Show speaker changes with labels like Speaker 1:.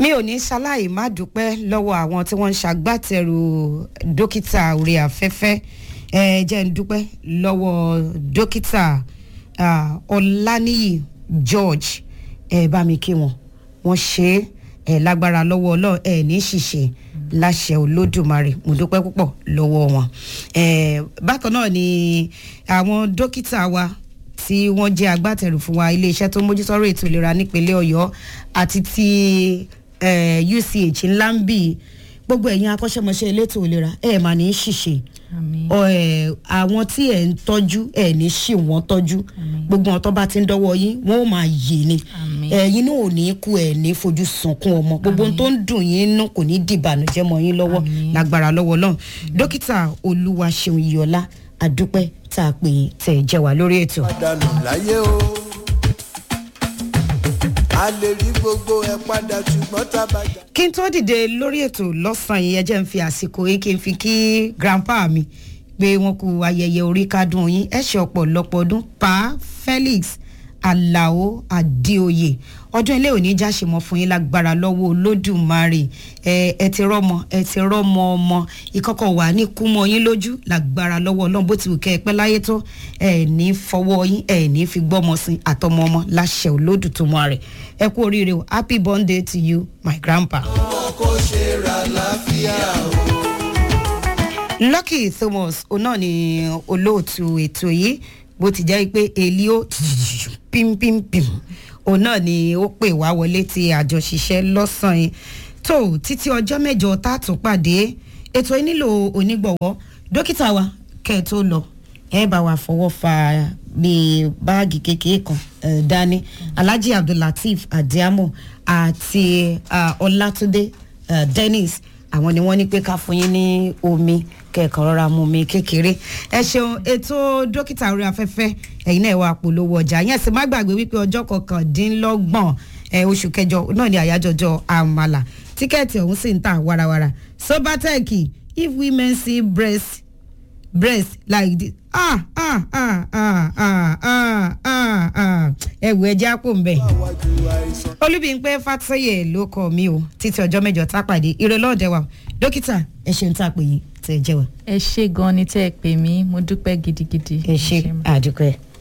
Speaker 1: mi ò ní ṣaláì má dúpẹ́ lọ́wọ́ àwọn tí wọ́n ń ṣagbátẹrù dókítà orí afẹ́fẹ́ ẹ jẹ́ ń dúpẹ́ lọ́wọ́ dókítà ah, ọláníyì george ẹ bá mi kí wọn wọ́n ṣe é ẹ lágbára lọ́wọ́ ọlọ́run ẹ ní ṣìṣe láṣẹ olódùmarè mo dúpẹ́ púpọ̀ lọ́wọ́ wọn ẹ bákan náà ni àwọn dókítà wa tí wọ́n jẹ́ agbátẹrù fún wa iléeṣẹ́ tó ń mójútọ́rọ̀ ètò ìlera nípínlẹ̀ ọ̀yọ́ àti ti eh, uch ńlá ń bì gbogbo ẹ̀yin akọ́ṣẹ́mọṣẹ́ elétò ìlera ẹ̀ mà ní í ṣìṣe
Speaker 2: àmín
Speaker 1: ọ, ẹ, àwọn tí ẹ̀ ń tọ́jú ẹ̀ ní ṣì wọ́n tọ́jú gbogbo wọn tó bá ti ń dọ́wọ́ yín wọ́n ó máa yè ni
Speaker 2: Àmín.
Speaker 1: ẹ̀yin náà ò ní kú ẹ̀ ní fojú sunkún ọmọ gbogbo ohun tó ń dùn yín nú kò ní dìbànújẹ́ mọ́ yín lọ́wọ́
Speaker 2: Àmín.
Speaker 1: lágbára lọ́wọ́ lọ́hùn dókítà olúwaṣeun iyọlá àdúpẹ́ tá a pè yín tẹ̀ ẹ̀ jẹ́ wá lórí ètò.
Speaker 3: dànù láyé o a lè rí gbogbo ẹ padà ṣùgbọ́n tá a bá jà.
Speaker 1: kí n tó dìde lórí ètò lọ́sàn-án yìí ẹ jẹ́ ń fi àsìkò yìí kí n fi kí grandpa mi pé wọ́n kú ayẹyẹ orí kádùn yín ẹ ṣe ọ̀pọ̀lọpọ̀ ọdún pa felix alao adéoyè ọdún ilé òní jáṣe mọ fún yín lágbára lọ́wọ́ olódùmarè ẹ ẹ ti rọ́mọ ẹ ti rọ́mọ ọmọ ìkọ̀kọ̀ wà ní kúmọ yín lójú lágbára lọ́wọ́ ọlọ́run bó ti wù kẹ́ ẹ pẹ́ láyé tó ẹ ní fọwọ́ yín ẹ ní fi gbọ́mọ sí àtọmọ ọmọ láṣẹ olódùmarè ẹ kú oríire o happy birthday to you my grandpa.
Speaker 3: kó ṣe ra láfíà o.
Speaker 1: lucky thomas òun náà ni olóòtú ètò yìí bó ti jẹ́ pé èlí ó pímpímpìm òun náà ni ó pè wá wọlé ti àjọṣiṣẹ́ lọ́sàn-án yìí tó títí ọjọ́ mẹ́jọ tá a tún pàdé ètò yìí nílò onígbọ̀wọ́ dókítà wa kẹ́ ẹ tó lọ ẹ bá wa fọwọ́ fa bíi báàgì kékeré kan eh, dání alhaji abdullateef adiamo àti ah, ọlátúndé eh, dennis àwọn ni wọ́n ní pé ká fún yín ní omi kẹ̀kọ́ rọra mu omi kékeré ẹ ṣeun ètò dókítà orí afẹ́fẹ́ ẹ̀yin náà wà polówó ọjà yẹn sì má gbàgbé wípé ọjọ́ kọkàndínlọ́gbọ̀n ẹ, oṣù kẹjọ náà ni àyájọjọ àmàlà tíkẹ́ẹ̀tì ọ̀hún sì ń tà warawara sobatech if women see breast breast like this ah ah ah ah ah ah ah ah ẹ wò ẹ jẹ́ àpò ń bẹ̀
Speaker 3: àwájú àìsàn.
Speaker 1: olúbíńpẹ fàtọyẹ ló kọ mí o títí ọjọ́ mẹ́jọ tá a pàdé ìrọlọ́ọ̀dẹ wa dókítà ẹ ṣeun tá a pè yín tẹ̀ ẹ jẹ́ wa
Speaker 2: ẹ ṣe gan ni tẹ́ ẹ pè mí mo dúpẹ́ gidigidi
Speaker 1: ẹ ṣe
Speaker 2: mà.
Speaker 1: àdúpẹ́.